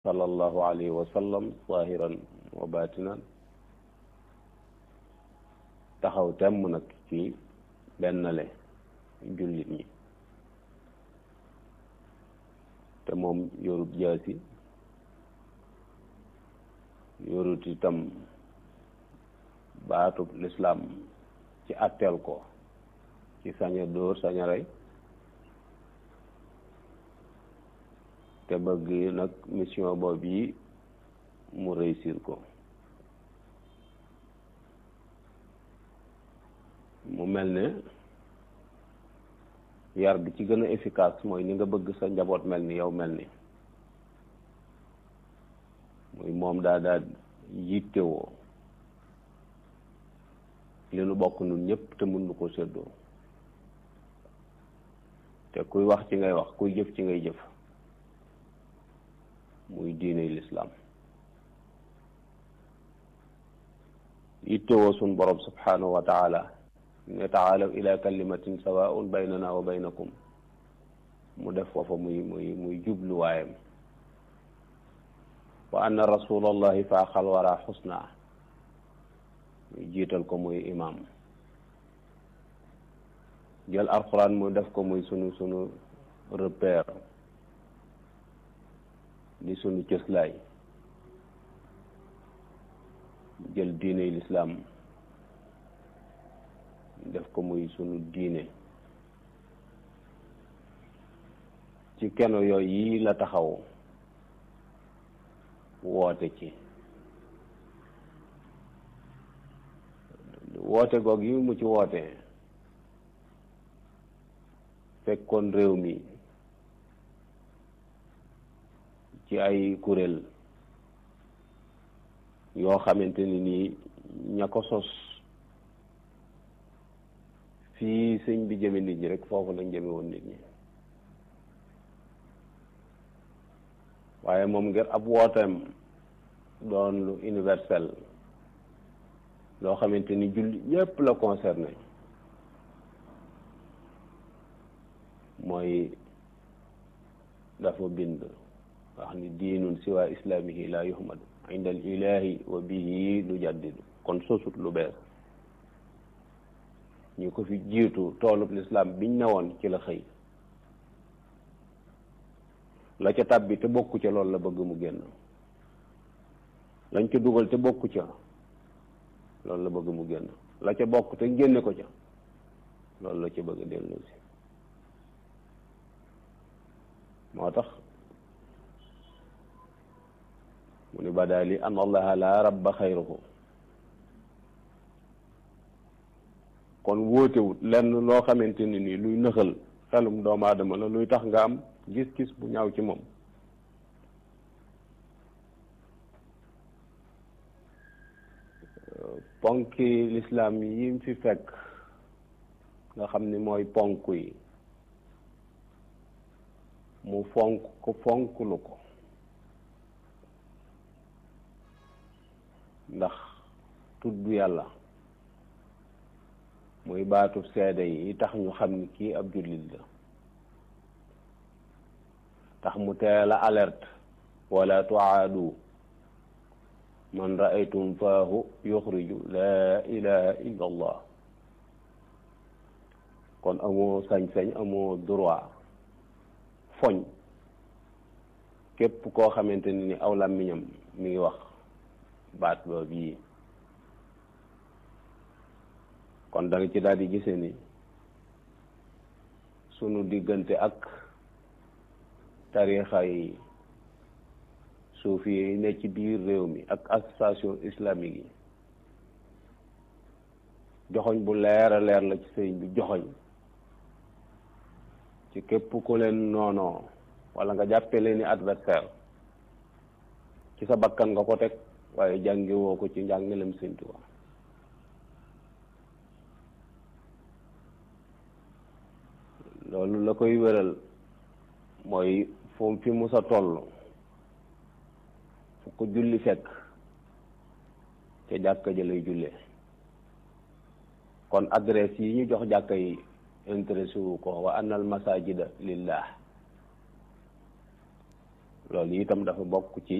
sallallahu alayhi wa sallam zahiran wa batinan taxaw temm nag ci bennale jullit ñi te moom yorut jaasi yorut itam baatub lislaam ci atteel ko ci saña dóor saña rey te bëgg nag mission boobu yi mu réussir ko mu mel ne yar bi ci gën a efficace mooy ni nga bëgg sa njaboot mel ni yow mel ni muy moom daa daa yittewoo li nu bokk nun ñëpp te mun nu ko séddoo te kuy wax ci ngay wax kuy jëf ci ngay jëf muy diine lislaam yittewoo sun borom subhanahu wa taala ne taalaw ila kalimatin sawaun baynana wa baynakum mu def foofa muy muy muy jubluwaayam wa anna rasulallahi faaxal wara xusna muy jiital ko muy imam jël alquran mu def ko muy sunu sunu repère di sunu cëslaay jël diine lislaam def ko muy sunu diine ci keno yooyu yi la taxaw woote ci woote goog yi mu ci woote fekkoon réew mi ci ay kuréel yoo xamante ni nii ña ko sos fii sëñ bi jëme nit ñi rek foofu lañ jëme woon nit ñi waaye moom ngir ab wooteem doon lu universel loo xamante ni julli ñépp la concerné mooy dafa bind wax ni diinun siwa islaamihi la yuhmadu inda al ilahi wa bihi lu jaddidu kon sosut lu bees ñu ko fi jiitu toolub lislaam biñ ne woon ci la xëy la ca tàbbi te bokku ca loolu la bëgg mu génn lañ ca dugal te bokku ca loolu la bëgg mu génn la ca bokk te génne ko ca loolu la ca bëgg a dellu si moo tax mu ni badaali an allaha la rabba xayruhu kon wóotewut lenn loo xamante ni nii luy nëxal xelum doomu aadama la luy tax nga am gis-gis bu ñaaw ci moom ponki lislaam yi fi fekk nga xam ni mooy ponk yi mu fonk ko fonklu ko ndax tudd yàlla muy baatu seede yi tax ñu xam ni kii ab jullit la tax mu teel a alerte wala tuaadu man raaytum faahu yuxriju laa ilaha illa allah kon amoo sañ-sañ amoo droit foñ képp koo xamante ni ni aw làmmiñam mi ngi wax baat boobu yi kon da nga ci daal di gise ni sunu diggante ak tarixa yi suufi yi ne ci biir réew mi ak association islamique yi joxoñ bu leer a leer la ci sëriñ bi joxoñ ci képp ku leen noonoo wala nga jàppe leen ni adversaire ci sa bakkan nga ko teg waaye jàngewoo ko ci njàngalem Sëriñ Tuubaa loolu la koy wéral mooy fu fi mu sa toll fu ko julli fekk ca jàkka ja lay jullee kon adresse yi ñu jox jàkka yi intéressé wu ko wa anna al masajida lillah loolu itam dafa bokk ci